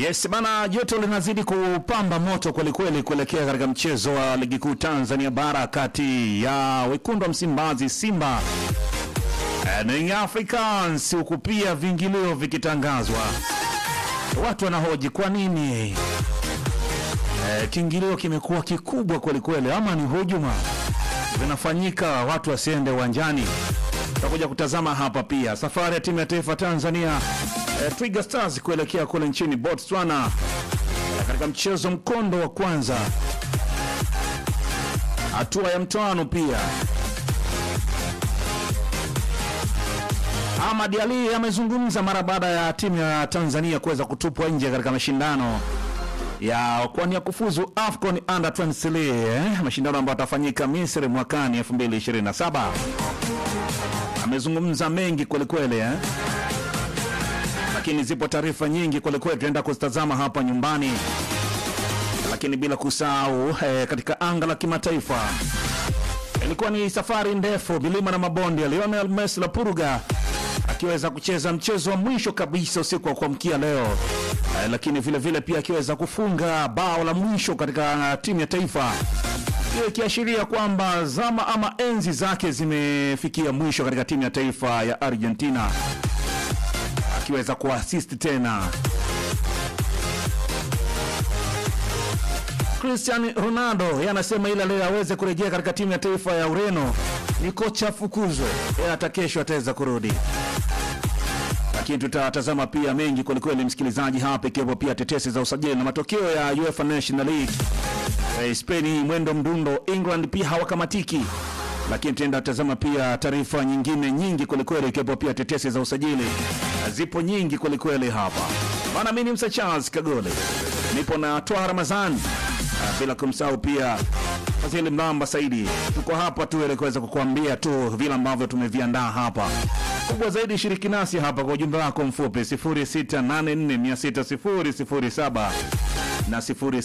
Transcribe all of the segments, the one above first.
Yes bana, joto linazidi kupamba moto kwelikweli kuelekea katika mchezo wa ligi kuu Tanzania bara kati ya wekundu wa Msimbazi Simba eh, na Young Africans, huku pia vingilio vikitangazwa. Watu wanahoji kwa nini eh, kiingilio kimekuwa kikubwa kwelikweli, ama ni hujuma zinafanyika watu wasiende uwanjani? Tutakuja kutazama hapa pia safari ya timu ya taifa Tanzania eh, Twiga Stars kuelekea kule nchini Botswana eh, katika mchezo mkondo wa kwanza hatua ya mtoano pia. Ahmad Ali amezungumza mara baada ya timu ya Tanzania kuweza kutupwa nje katika mashindano ya kuwania kufuzu AFCON Under 23 eh, mashindano ambayo atafanyika Misri mwakani 2027. Amezungumza mengi kwelikweli eh? Lakini zipo taarifa nyingi kwelikweli, tunaenda kuzitazama hapa nyumbani, lakini bila kusahau eh, katika anga la kimataifa ilikuwa ni safari ndefu, milima na mabonde. Lionel Messi la Purga akiweza kucheza mchezo wa mwisho kabisa usiku wa kuamkia leo eh, lakini vile vile pia akiweza kufunga bao la mwisho katika timu ya taifa hiyo ikiashiria kwamba zama ama enzi zake zimefikia mwisho katika timu ya taifa ya Argentina, akiweza kuasisti tena. Cristiano Ronaldo yeye anasema ila leo aweze kurejea katika timu ya taifa ya Ureno ni kocha afukuzwe, yeye hata kesho ataweza kurudi lakini tutatazama pia mengi kwelikweli, msikilizaji, hapa ikiwepo pia tetesi za usajili na matokeo ya UEFA National League. Eh, Spain mwendo mdundo, England pia hawakamatiki, lakini tutaenda tazama pia taarifa nyingine nyingi kwelikweli, ikiwepo pia tetesi za usajili. Zipo nyingi kwelikweli hapa bana. Mimi ni Msa Charles Kagole, nipo na Twa Ramazan, Ah, bila kumsahau pia Fadhili Mlamba Saidi. Tuko hapa tu ili kuweza kukuambia tu vile ambavyo tumeviandaa hapa kubwa zaidi shiriki nasi hapa kwa ujumbe wako mfupi 0684600007 na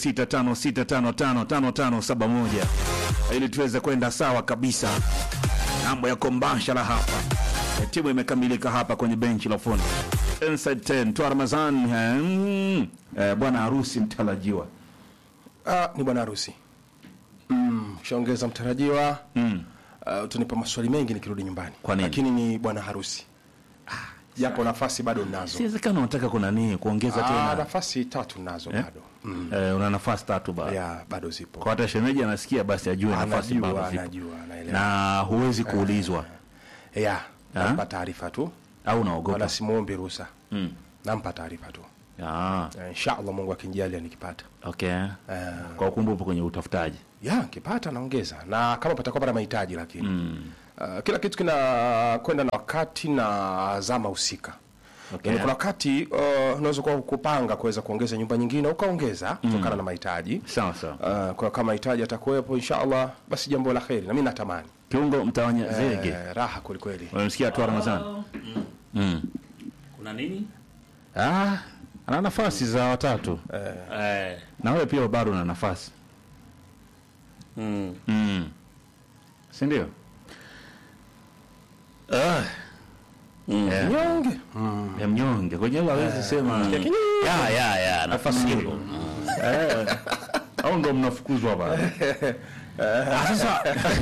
0656555571 ili tuweze kwenda sawa kabisa. Mambo yako mbashara hapa. E, timu imekamilika hapa kwenye benchi la fundi. Inside 10 Twa Ramazan, eh, mm, eh, bwana harusi mtarajiwa. Ah, ni bwana harusi mm, shaongeza mtarajiwa Mm. uh, utanipa maswali mengi nikirudi nyumbani Kwa nini? lakini ni bwana harusi japo nafasi bado ninazo Siwezekana unataka kuna nini kuongeza ah, tena? nafasi tatu nazo bado mm. Eh, una nafasi tatu bado. ya bado zipo Kwa hata shemeji anasikia basi ajue nafasi anajua bado zipo. anajua anaelewa Na huwezi kuulizwa ya Ah? nampa taarifa tu au unaogopa. wala simuombi ruhusa Mm. nampa taarifa tu Ah, Eh, inshallah Mungu akinjalia nikipata okay. Eh, Kwa kumbe upo kwenye utafutaji. ya nikipata naongeza na kama patakuwa pana mahitaji lakini mm. uh, kila kitu kinakwenda na wakati na zama husika Okay. Yaani kuna wakati uh, unaweza kuwa kupanga kuweza kuongeza nyumba nyingine ukaongeza kutokana na mahitaji Sawa sawa. uh, kwa kama mahitaji atakuwepo inshallah basi jambo la kheri na mimi natamani Kiungo mtawanya zege. eh, raha kwelikweli Unamsikia tu Ramadhani? Mm. kuna nini Ah, ana nafasi za watatu. eh. Na wewe pia bado una nafasi. mm. Mm. Si ndio? Ah. Yeah. nyonge Ya mnyonge. Kwenye hilo hawezi sema. ya ya ya nafasi hiyo Eh. Au ndo mnafukuzwa bana. Ah, Sasa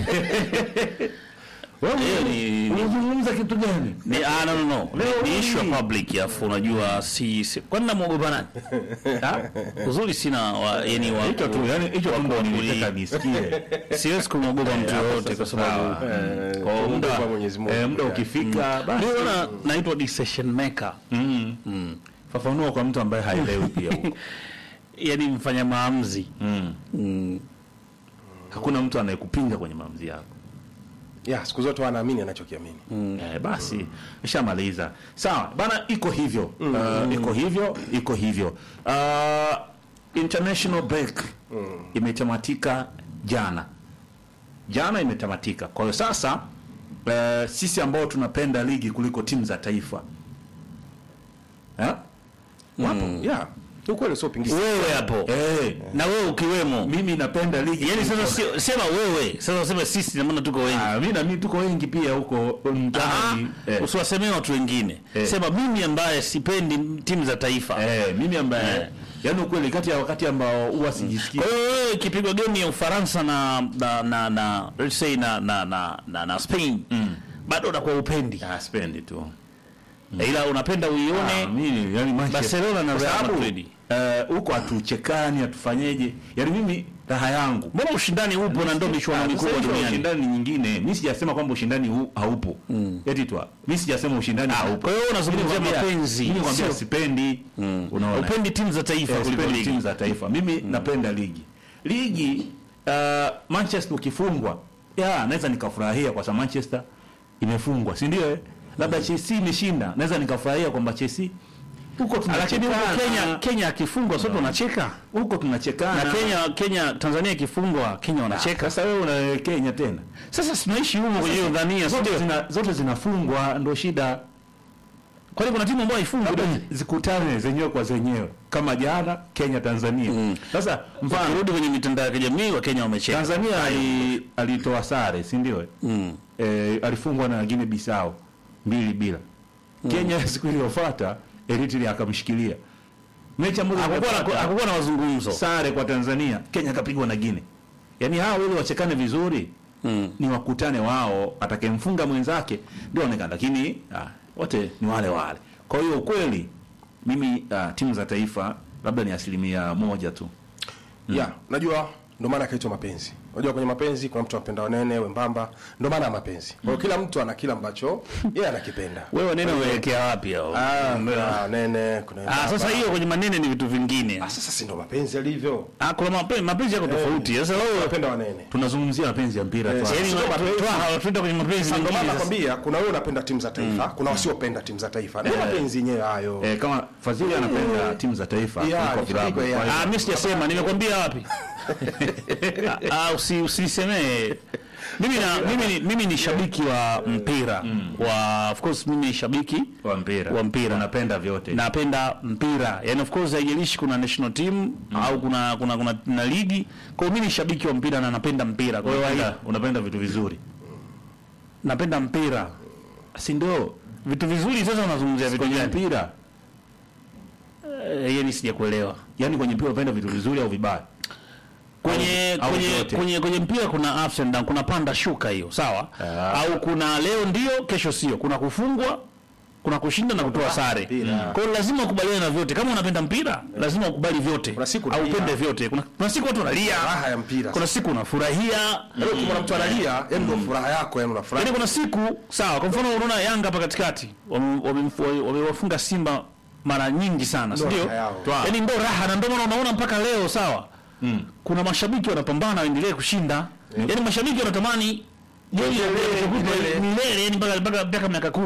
wewe Hiyo ni- ni- unazungumza kitu gani? ni ah, no, no, no. Leo ni hii. issue ya public afu unajua si, si kwani namwogopa nani Ha? uzuri sina wa, yani wa, Hicho tu, yani hicho tu ndo nilitaka nisikie. siwezi kumwogopa mtu yoyote kwa sababu Eh, kwa muda kumwogopa Mwenyezi Mungu. Eh, muda ukifika basi. ndio na naitwa decision maker Mm. mm. Fafanua kwa mtu ambaye haelewi pia huko. yani mfanya maamuzi Mm. mm. Hakuna mtu anayekupinga kwenye maamuzi yako. ya siku zote wanaamini anachokiamini Eh, basi nishamaliza. Sawa bana, iko hivyo uh, iko hivyo, iko hivyo. Uh, international break imetamatika jana, jana imetamatika. Kwa hiyo sasa uh, sisi ambao tunapenda ligi kuliko timu za taifa eh? wapo ya ukweli sio pingizi wewe hapo eh, na wewe ukiwemo mimi napenda ligi yani sasa sio sema wewe sasa useme sisi na maana tuko wengi Ah, mimi na mimi tuko wengi pia huko Ah, mtaani eh, usiwasemee watu wengine Eh. sema mimi ambaye sipendi timu za taifa eh, mimi ambaye Eh. yaani ukweli kati ya wakati ambao huwa sijisikii kwa hiyo wewe ikipigwa game ya Ufaransa na na na, na let's say na na na, na, na Spain bado unakuwa upendi ah, spendi tu ila unapenda Ah, uione mimi yani Manchester- Barcelona na kwa Real sababu, Madrid. eh, huko hatuchekani hatufanyeje yani mimi raha yangu mbona ushindani upo na ndio michuano Ah, mikubwa sasa hizo duniani ushindani nyingine mi sijasema kwamba ushindani huu haupo eti twa mi sijasema ushindani haupo kwa hiyo unazungumzia Mimi nakwambia- mapenzi mimi nakwambia sio- sipendi unaona upendi timu za taifa Eh, kuliko sipendi ligi timu za taifa mimi napenda ligi ligi uh, manchester ukifungwa ya naweza nikafurahia kwa sababu manchester imefungwa si ndio eh? labda chelsea imeshinda naweza nikafurahia kwamba chelsea huko lakini huko tunachekana. Kenya Kenya akifungwa sote wanacheka huko tunachekana na Kenya Kenya Tanzania ikifungwa Kenya wanacheka sasa wewe una Kenya tena sasa tunaishi humo kwenye hiyo dhania zote, sio zina, zote zinafungwa ndo shida kwani kuna timu ambayo haifungwi labda duniani? zikutane zenyewe kwa zenyewe kama jana Kenya Tanzania sasa mfano Ukirudi kwenye mitandao ya kijamii wa Kenya wamecheka Tanzania ali, alitoa sare si ndio eh? mm. eh, alifungwa na Guinea Bissau mbili bila Kenya siku iliyofuata Eritrea akamshikilia mechi ambazo hakukuwa na zimepata hakukuwa na mazungumzo sare kwa Tanzania Kenya akapigwa na Guinea yaani hao ili wachekane vizuri mm. ni wakutane wao atakayemfunga mwenzake ndio onekana lakini ah, wote ni wale wale kwa hiyo ukweli mimi ah, timu za taifa labda ni asilimia moja tu ya najua ndio maana akaitwa mapenzi unajua kwenye mapenzi kuna mtu anapenda wanene wembamba ndio maana ya mapenzi kwa hiyo kila mtu ana kile ambacho yeye anakipenda wewe neno uelekea wapi hao ah kuna wanene kuna ah wembamba. sasa hiyo kwenye manene ni vitu vingine ah sasa si ndio mapenzi yalivyo ah kuna mapenzi mapenzi yako tofauti sasa wewe unapenda wanene tunazungumzia mapenzi ya mpira Eh, tu sasa yani sio mapenzi. tuenda kwenye mapenzi Sasa ndio mengine maana sasa. nakwambia kuna wewe unapenda timu za taifa kuna wasiopenda timu za taifa ndio mapenzi yenyewe hayo eh, kama Fadhili anapenda timu za taifa Yeah, kuliko vilabu kuliko, yeah. Kwa hiyo- Ah, mimi sijasema, nimekwambia wapi? Ah, usi usisemee. Mimi na mimi ni, mimi ni shabiki wa mpira. Wa of course mimi ni shabiki wa mpira wa mpira. unapenda vyote napenda mpira. Yaani of course haijalishi kuna national team au kuna kuna kuna na ligi. Kwa hiyo mimi ni shabiki wa mpira na napenda mpira. Kwa hiyo unapenda, unapenda vitu vizuri napenda mpira. si ndio Vitu vizuri sasa unazungumzia vitu kwenye gani? mpira Eh, yaani sijakuelewa. yani kwenye mpira unapenda vitu vizuri au vibaya kwenye au kwenye, vyote. kwenye kwenye mpira kuna ups and down, kuna panda shuka hiyo sawa Ah. au kuna leo ndio kesho sio kuna kufungwa kuna kushinda na kutoa sare mpira. kwa hiyo lazima ukubaliane na vyote kama unapenda mpira lazima ukubali vyote Kuna siku au unalia. upende vyote kuna, kuna siku watu wanalia raha ya mpira kuna siku unafurahia Leo ukimwona mtu analia yani ndio furaha yako yani unafurahi yaani kuna siku sawa kwa mfano unaona Yanga hapa katikati wame- wame- wamewafunga Simba mara nyingi sana si Ndio ndio raha yao. yaani ndio raha na ndio maana unaona mpaka leo sawa kuna mashabiki wanapambana waendelee kushinda yaani mashabiki wanatamani Milele, milele. milele yani mpaka mpaka mpaka miaka kumi